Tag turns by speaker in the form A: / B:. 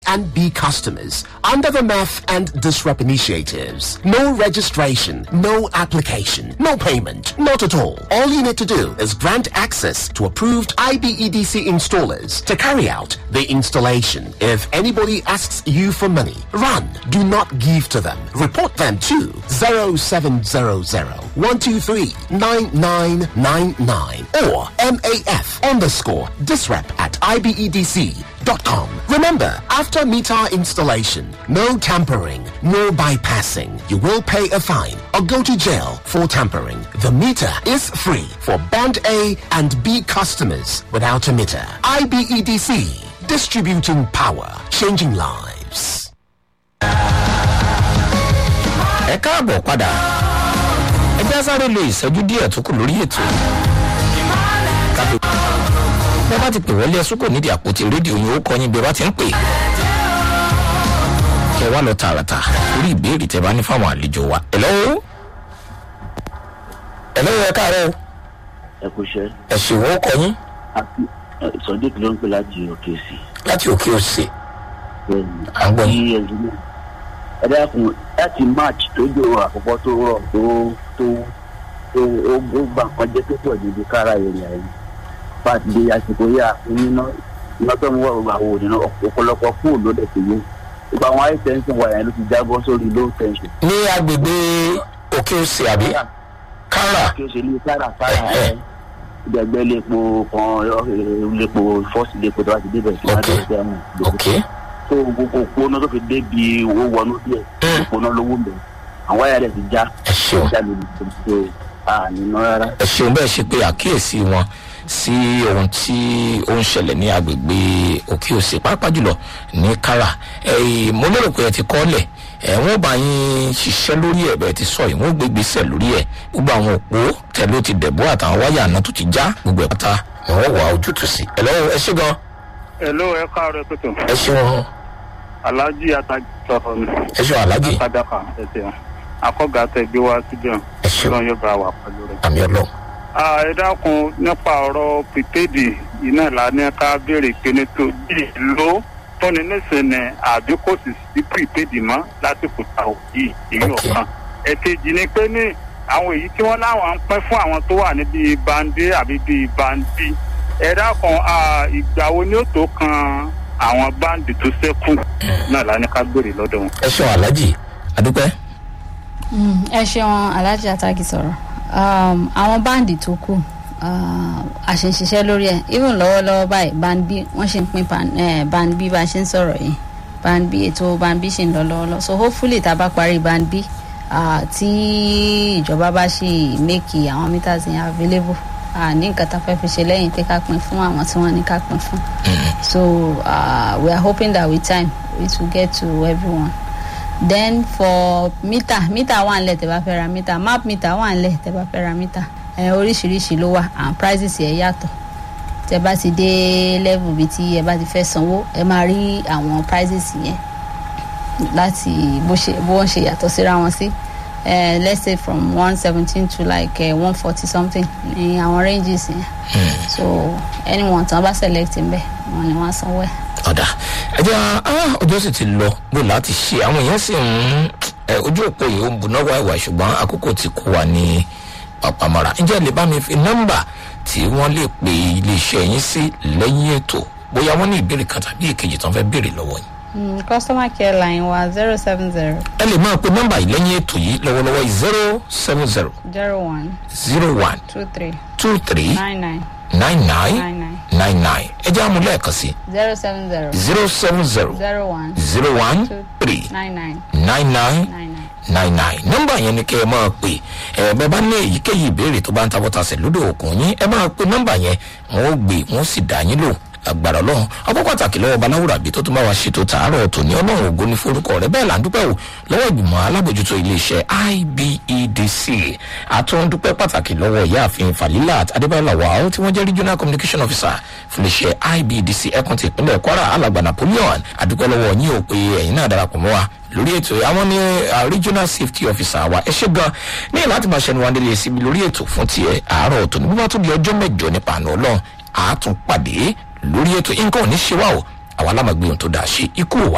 A: and B customers under the MEF and DISREP initiatives. No registration, no application, no payment, not at all. All you need to do is grant access to approved IBEDC installers to carry out the installation. If anybody asks you for money, run. Do not give to them. Report them to 0700 123 9999 or MAF underscore disrep at IBEDC.com. Remember, after meter installation, no tampering, no bypassing. You will pay a fine or go to jail for tampering. The meter is free for band A and B customers without a meter. IBEDC, distributing power, changing lives.
B: ẹ káàbọ̀ padà ẹ já sáré lo ìṣẹ́jú díẹ̀ tó kù lórí ètò kábí bí a bá ti pè wọlé ẹsùn kò nídìí àpótí rédíò yìí ó kọ́ yín bí a bá ti ń pè kẹ wá lọ tààràtà lórí ìbéèrè tẹ bá ní fáwọn àlejò wa ẹ̀lọ́wọ́ ẹ̀lọ́wọ́ ẹ káàárọ̀
C: ẹ kú iṣẹ́
B: ẹ̀sìn ìwọ́ kọ́ yín
C: àti sọdík ló ń pè láti òkè sí
B: láti òkè òsè À ń gbọ́ yín.
C: kí ẹjú náà ẹ dákun láti march tó jò àkọ́kọ́ tó rọ̀ tó tó tó ó ó gbà nǹkan jẹ́ tó pọ̀ níbi kára ìrìn àyè fàtí di àsìkò yà iná iná tó ń wọ̀ gbogbo àwọn òdìnnà ọ̀pọ̀lọpọ̀ fóònù ló dẹ̀ ti yé gbogbo àwọn high tension wire ló ti jábọ́ sórí low tension
B: ní agbègbè òkè òsè àbí kára
C: kí o ṣe ní kára kára
B: Ẹ̀hẹ́.
C: ẹ ìdẹ̀gbẹ́ lépo kan lépo fọ́ọ̀sì lépo tó bá ti débẹ̀ sí
B: Ok.
C: wájú ẹgbẹ́ mọ̀
B: ok
C: tó gbogbo òpónà tó fi débi owó wọnú díẹ̀
B: Mm.
C: òpónà lówó ń bẹ̀ àwọn ẹ̀yà rẹ̀ ti já
B: ẹ ṣeun
C: já lórí tó àníná rárá.
B: ẹ ṣeun bẹ́ẹ̀ ṣe pé àkíyèsí wọn sí ohun tí ó ń ṣẹlẹ̀ ní agbègbè òkè òsè pàápàá jùlọ ní kára ẹ̀yìn mo lérò pé ẹ ti kọ́lẹ̀ ẹ̀ wọ́n bá yín ṣiṣẹ́ lórí ẹ̀ bẹ́ẹ̀ ti sọ yìí wọ́n gbé gbèsè lórí ẹ̀ gbogbo àwọn òpó tẹ̀lé ó ti dẹ̀bọ́ àtàwọn wáyà náà tó ti já gbogbo ẹ̀ pátá ni wọ́n wà ojútùú sí ẹ̀ lọ́wọ́ ẹ ṣe gan
D: Hello, ẹ káàárọ̀ pẹ̀tọ̀.
B: ẹ ṣeun
D: Aláàjì Atajì sọ̀rọ̀ mi.
B: ẹ ṣeun alájì
D: Kádàkà ẹsẹ̀ akọ́gà tẹ gbé wá síbẹ̀.
B: ẹ ṣeun
D: Ọlọ́run yóò bá wà pẹ̀lú rẹ̀.
B: àmì ọlọ́run
D: Ah, Ẹ dákun nípa ọ̀rọ̀ pìtẹ́ẹ̀dì iná ìlànà ká béèrè pé ní tó bí ìlú tọ́ni nísìnyí àbí kò sì sí pìtẹ́ẹ̀dì mọ́ lásìkò táwọn yìí èyí
B: Ok.
D: ọ̀kan. Ẹ̀kejì ni pé ní àwọn èyí tí wọ́n láwọn ń pín fún àwọn tó wà níbi bandi àbí bíi bandi. Ẹ dákun ah, ìgbà wo ni ó tó kan àwọn báńdì tó ṣẹ́kù náà lánàá ká gbèrè lọ́dọ̀ wọn.
B: ẹ ṣeun alájì adúpẹ́
E: Mm, ẹ ṣeun aláàjì àtàkì sọ̀rọ̀ um, àwọn báǹdì tó kù uh, àṣeṣiṣẹ́ lórí ẹ̀ even lọ́wọ́lọ́wọ́ báyìí band b wọ́n ṣe ń pín pan- eh, band b bá a ṣe ń sọ̀rọ̀ yìí band b ètò band b ṣì ń lọ lọ́wọ́lọ́wọ́ so hopefully tá a bá parí band b uh, tí ìjọba bá ṣì make àwọn meters yẹn available uh, ní nǹkan tá a fẹ́ fi ṣe lẹ́yìn pé ká pín fún àwọn tí wọ́n ní ká pín fún so uh, we are hoping that with time it will get to everyone then for mítà mítà wà nílẹ̀ tẹ́ bá fẹ́ ra mítà map mítà wà nílẹ̀ tẹ́ bá fẹ́ ra mítà ẹ oríṣiríṣi ló wà and prices ẹ̀ yàtọ̀ tẹ́ bá ti dé level bíi tí ẹ bá ti fẹ́ sanwó ẹ máa rí àwọn prices yẹn láti bó ṣe bó wọ́n ṣe yàtọ̀ síra wọn sí uh, let's say from one seventeen to like uh, one forty something ní àwọn ranges yẹn so anyone tí wọ́n bá select ń bẹ̀ wọ́n ni wọ́n á sanwó ẹ̀.
B: ọ̀dà ẹ̀jẹ̀ ah, ọjọ́ sì ti lọ bó láti ṣe àwọn èèyàn sì ń ẹ, ojú òpó yìí ó ń buná wáìwá ṣùgbọ́n àkókò ti kó wa ní pàpàmọ́ra ǹjẹ́ lè bá mi fi nọ́mbà tí wọ́n lè pe iléeṣẹ́ yín sí lẹ́yìn ètò bóyá wọ́n ní ìbéèrè kan tàbí èkejì tó ń fẹ́ béèrè lọ́wọ́ yín.
E: Mm, customer care line wa zero seven zero
B: ẹ lè máa pe nọ́mbà yìí lẹ́yìn ètò yìí lọ́wọ́lọ́wọ́ zero seven zero
E: zero one
B: zero one
E: two three
B: two three
E: nine nine
B: nine nine
E: nine nine
B: nine nine ẹ jẹ́ àmú lẹ́ẹ̀kan sí
E: zero seven zero
B: zero seven zero
E: zero one
B: zero one
E: two
B: three
E: nine nine
B: nine nine
E: nine nine.
B: nine nine nọmba yẹn ni kẹ́ ẹ máa pè ẹ bẹ́ẹ̀ bá ní èyíkéyìí ìbéèrè tó bá ń tabọ́tasẹ̀ lódò òkun yín ẹ máa pe nọmba yẹn wọn ó gbé wọn ó sì dá yín lò agbára ọlọ́run ọkọ pàtàkì lọ́wọ́ baláwùrà bí tó tún bá wa ṣètò tààrọ̀ tòní ọlọ́run ògo ní forúkọ rẹ bẹ́ẹ̀ là ń dúpẹ́ wò lọ́wọ́ ìgbìmọ̀ alábòjútó iléeṣẹ́ ibedc àtúndúpẹ́ pàtàkì lọ́wọ́ ìyáàfin falilat adébáyọ̀ lawal tí wọ́n jẹ́ regional communication officer fún iléeṣẹ́ ibedc ẹkùn ti ìpínlẹ̀ kwara alàgbà napoleon àdúpẹ́ lọ́wọ́ yín ò pé ẹ̀yin náà darapọ̀ mọ́ wa lórí ètò yìí. àwọn ní uh, regional safety officer wa ẹ ṣe gan ní láti máa ṣẹnu wa nílé síbi lórí ètò fún tiẹ̀ àárọ̀ tòní bí wọ́n tún di ọjọ́ mẹ́jọ nípa àná ọlọ́run àátún pàdé lórí ètò nǹkan ò ní ṣe wá o àwa lámàgbé ohun tó dáa ṣe ikú wa